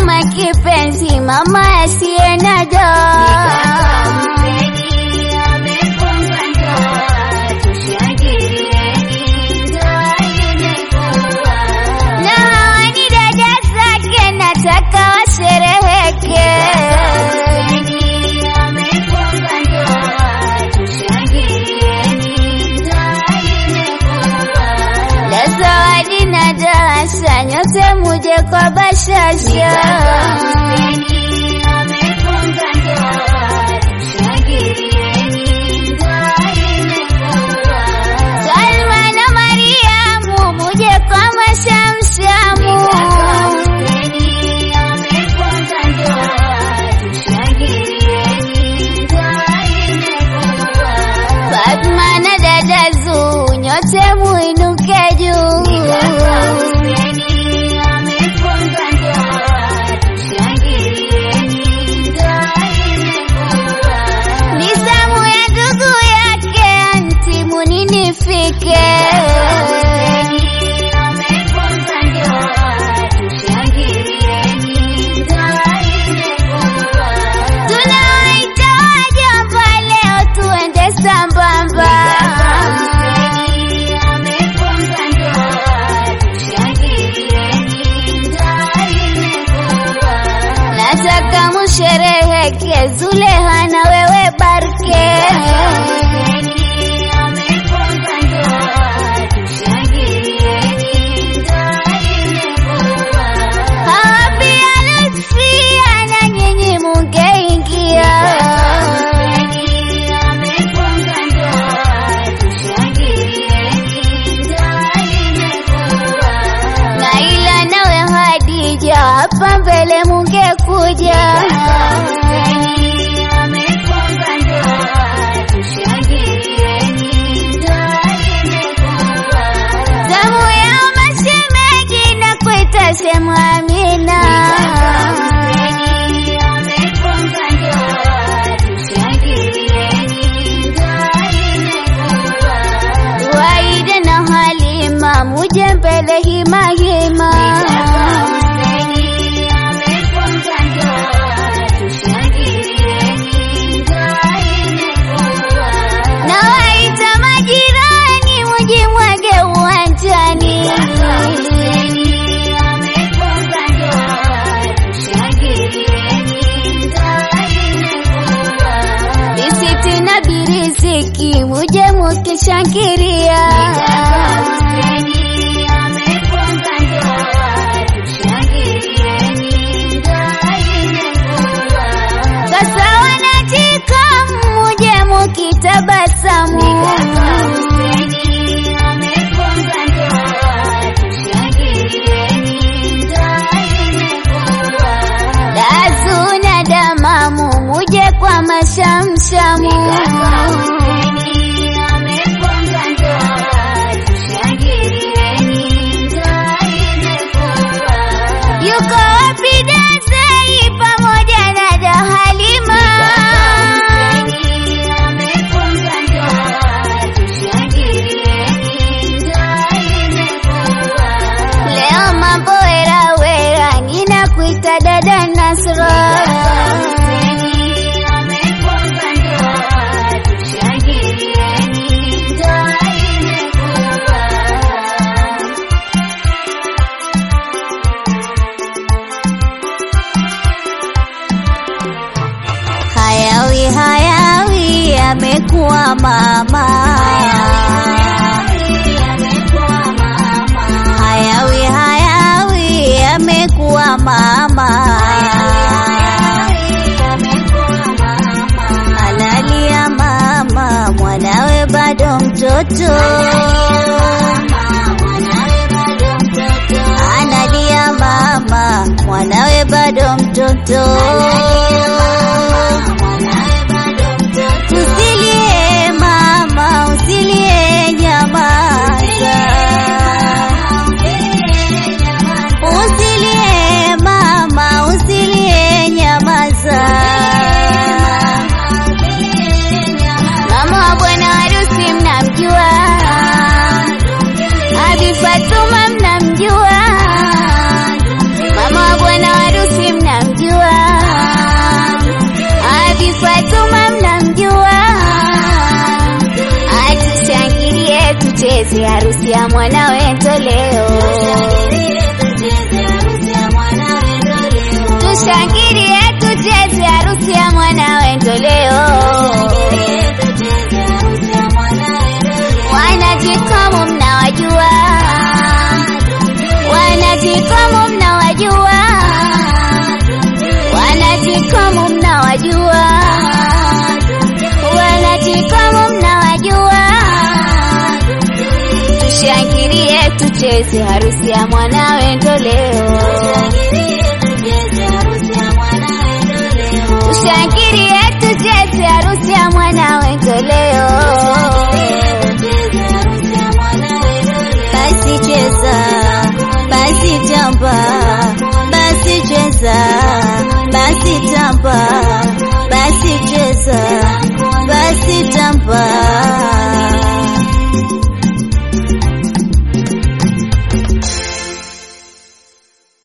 kama kipenzi, mama asiye na doa. Na hawa ni dada zake, nataka washereheke. La zawadi na darasa, nyote muje kwa bashasha. Salma na Mariamu, muje kwa mashamshamu. Fatma na dada Zuu, nyote muinuke juu. Ni zamu ya ndugu yake anti, muninifike. Tunawaita wajomba leo, tuende sambamba. Nataka mushereheke, Zuleha na wewe Barke. Hawa pia Lutfia na nyinyi mungeingia. Naila nawe Hadija, hapa mbele mungekuja. Zamu ya mashemeji na kuita shemu Amina. Waide na Halima, muje mbele hima hima. Na waita majirani, muje mwage uwanjani. Bisiti na biriziki, muje mukishangiria. Sasa wanajika, muje mukitabasamu. Dazu na damamu, muje kwa mashamshamu. Yuko wapi Dazai pamoja na da Halima? Leo mambo wera wera, ninakuita dada Nasra. Hayawi hayawi, amekuwa mama. Hayawi hayawi, amekuwa mama. Analia mama, mwanawe bado mtoto. Analia mama, mwanawe bado mtoto. Usilie mama, usilie nyamaza. Usilie mama, usilie nyamaza. Mama wa bwana harusi mnamjua, Abi Fatuma mnamjua, mama wa bwana harusi harusi ya mwanawe Ntoleo. Tushangilie tucheze harusi ya mwanawe Ntoleo. Wanajikomo mnawajua, wanajikomo mnawajua, wanajikomo mnawajua, wanajikomo mnawajua. Tushangilie tucheze harusi ya mwanawe Ntoleo.